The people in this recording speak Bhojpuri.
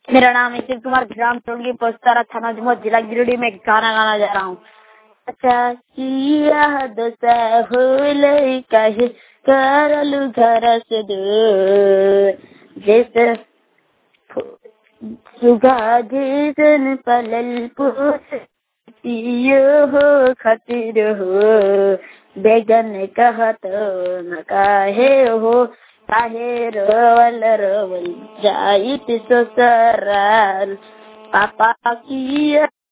मेरा नाम है शिव कुमार ग्राम टोलगी पोस्तारा थाना जुम्मन जिला गिरिडीह में गाना गाना जा रहा हूँ अच्छा किया दोसा होले कहे करलु घर से दूर जैसे सुगा जैसन पलल पोस पियो हो खतिर हो बेगन कहत न काहे हो काहे रोवल रोवल जाइत ससुराल पापा किया